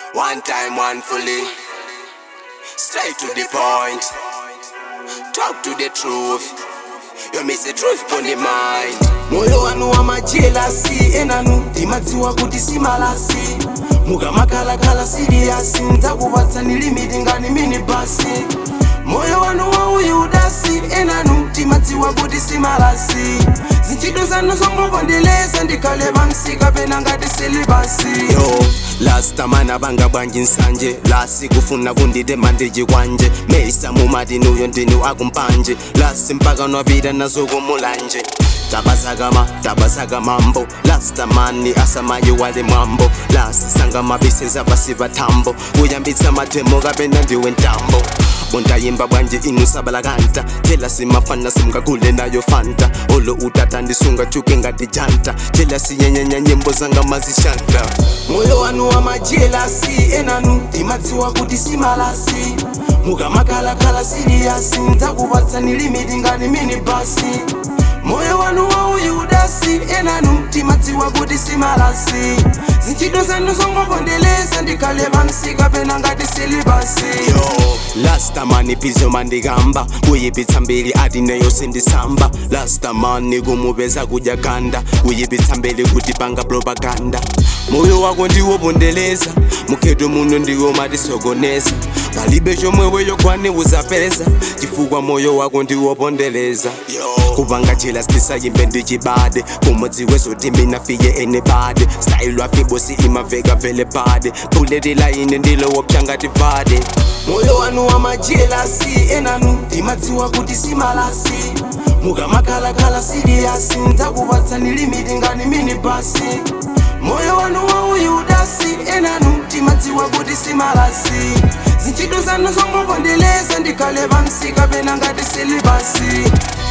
One time, one fully. Straight to the point. Talk to the truth. You miss the truth on the mind. moyo wanu wa majelasi enanu ndimadziwa kuti simalasi mukamakhalakhala siriyasi ndzakupatsani limiti ngani mini basi moyo wanu wa uyudasi enanu timadziwa kuti simalasi zintchito zanu zongopondeleza ndikhale pamsika pena ngati silibasi yo lastamana banga bwanji nsanje lasi kufuna kunditema ndiji kwanje meisa mumati nuyo ndinu akumpanje lasi mpaka nwapita nazo kumulanje tabasakama tabasaka mambo lastamani asamayi wale mwambo lasi sanga mabiseza basiva thambo kuyambitsa mathemo kapena ndiwe ntambo bondayimba bwanje inu sabalakanta tela simafana simkagule nayo fanta olo utata ndisunga chuke ngati janta tela sinyenyenya nyimbo zanga mazishanta moyo wanu wa majelasi enanu timadziwa kuti simalasi mukamakhalakhala siriyasi ndzakupatsani limiti ngani mini basi moyo wanu wa uyudasi enanu timadziwa kuti simalasi zintchito zanu zongopondeleza ndikhale pamsika pena ngati silibasi yo lastamani pizo mandikamba kuyipitsa mbili ati neyo sindisamba lastamani kumupeza kudya ganda kuyipitsa mbili kuti panga propaganda moyo wako ndiwo pondeleza mukheto muno ndiwo matisokoneza palibe chomwe weyokwane uzapeza chifukwa moyo wako ndiwo pondeleza kupanga chela stisayimbe ndichibade kumudziwe zoti mina fiye enebade style wafibosi imaveka vele bade buletela ine ndilowo pyangati vade moyo wanu wa majelasi enanu timadziwa kuti simalasi mukamakhalakhala siriyasi ndzakupatsani limiti ngani mini basi moyo wanu wa uyudasi enanu timadziwa kuti simalasi zintchito zanu zongopondeleza ndikhale pamsika pena ngati silibasi